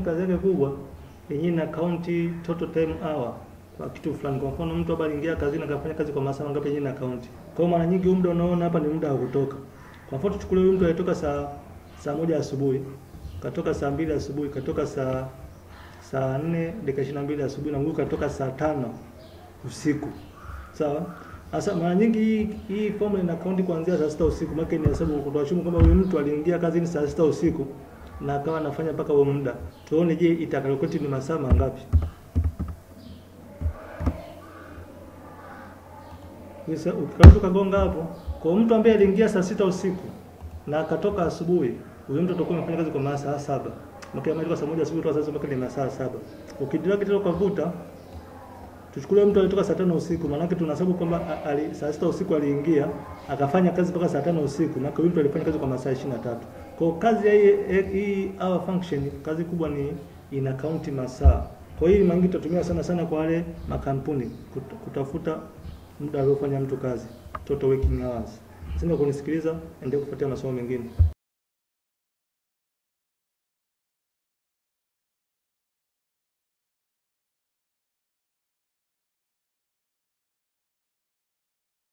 kazi yake kubwa yenyewe ina count total time hour kwa kitu fulani. Kwa mfano mtu hapa aliingia kazini akafanya kazi kwa masaa mangapi, yenyewe ina count. Kwa hiyo mara nyingi huu muda unaona hapa ni muda wa kutoka. Kwa mfano tuchukulie huyu mtu alitoka saa saa moja asubuhi, katoka saa mbili asubuhi, katoka saa saa nne dakika ishirini na mbili asubuhi na huyu katoka saa tano usiku. Sawa? Sasa mara nyingi hii hii formula ina count kuanzia saa sita usiku. Maana ni hesabu kutoashumu kwamba huyu mtu aliingia kazini saa sita usiku na akawa anafanya mpaka huo muda. Tuone je, itakalkulate ni masaa mangapi? Sasa ukikauka kagonga hapo, kwa mtu ambaye aliingia saa sita usiku na akatoka asubuhi, huyo mtu atakuwa amefanya kazi kwa masaa saba. Maana kama saa moja asubuhi toka sasa mpaka ni masaa saba. Ukidrag tena ukavuta tuchukulie mtu alitoka saa tano usiku, maana yake tunahesabu kwamba a- ali, saa sita usiku aliingia akafanya kazi mpaka saa tano usiku, maana huyu mtu alifanya kazi kwa masaa 23. Kwa hiyo kazi ya hii hii hour function, kazi kubwa ni ina count masaa. Kwa hiyo mara nyingi tutatumia sana sana kwa wale makampuni kut- kutafuta muda aliofanya mtu kazi, total working hours. Sina kunisikiliza, endelea kufuatia masomo mengine.